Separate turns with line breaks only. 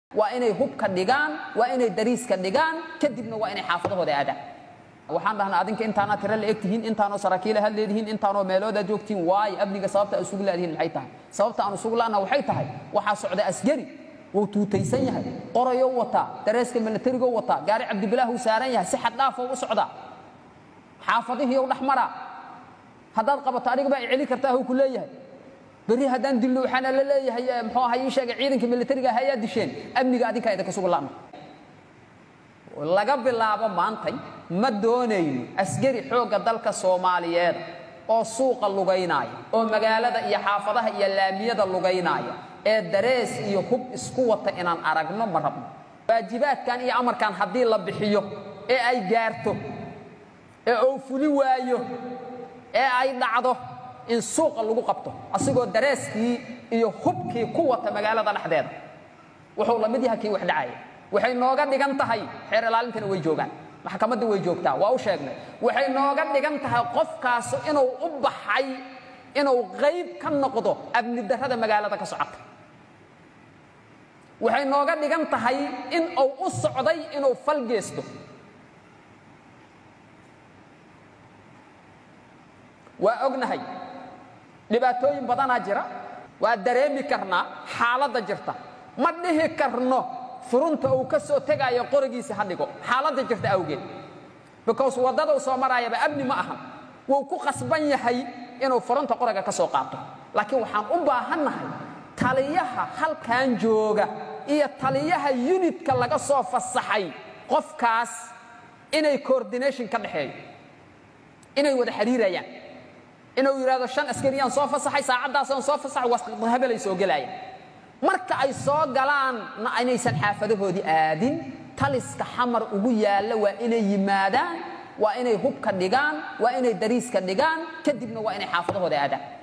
waa inay hubka dhigaan waa inay dariiska dhigaan kadibna waa inay xaafadahooda aadaan waxaan dhahnaa adinka intaanaa tiro la eg tihiin intaanoo saraakiila had leedihiin intaanoo meeloodaa joogtiin waayo amniga sababta aan isugu laadihiin maxay tahay sababta aan isugu la'na waxay tahay waxaa socda askari wuu tuutaysan yahay qorayou wataa dareeska milatarigou wataa gaari cabdibilaahuu saaran yahay si xaddhaafou u socdaa xaafadihii ou dhex maraa haddaad qabato adiga baa i celi kartaa huu ku leeyahay berri haddaan dilno waxaana la leeyahay muxuu ahaa ii sheegay ciidanka militariga ah ayaa disheen amniga adinkaa idinka sugu la'na laga bilaabo maantay ma doonayno askari xoogga dalka soomaaliyeed oo suuqa lugaynaaya oo magaalada iyo xaafadaha iyo laamiyada lugaynaaya ee darees iyo hub isku wata inaan aragno ma rabno waajibaadkan iyo amarkan haddii la bixiyo ee ay gaarto ee uu fuli waayo ee ay dhacdo in suuqa lagu qabto asigoo dareeskii iyo hubkii ku wata magaalada dhexdeeda wuxuu la mid yahay kii wax dhacaya waxay nooga dhigan tahay xeer ilaalintana way joogaan maxkamadda way joogtaa waa u sheegnay waxay nooga dhigan tahay qofkaas inuu u baxay inuu qayb ka noqdo amni darrada magaalada ka socota waxay nooga dhigan tahay in uu u socday inuu fal geesto waa ognahay dhibaatooyin badanaa jira waa dareemi karnaa xaaladda jirta ma dhihi karno furunta uu ka soo tegaayo qorigiisa ha dhigo xaaladda jirta awgeed because waddadau soo maraayaba amni ma ahan wuu ku qasban yahay inuu furunta qoriga ka soo qaato laakiin waxaan u baahannahay taliyaha halkan jooga iyo taliyaha yunitka laga soo fasaxay qofkaas inay coordination ka dhexeeyo inay wada xiriirayaan inuu yidhahdo shan askariyaan soo fasaxay saacaddaasaan soo fasaxay wasqadhabelay soo gelaayaan marka ay soo galaanna inaysan xaafadahoodii aadin taliska xamar ugu yaalla waa inay yimaadaan waa inay hubka dhigaan waa inay dariiska dhigaan kadibna waa inay xaafadahooda aadaan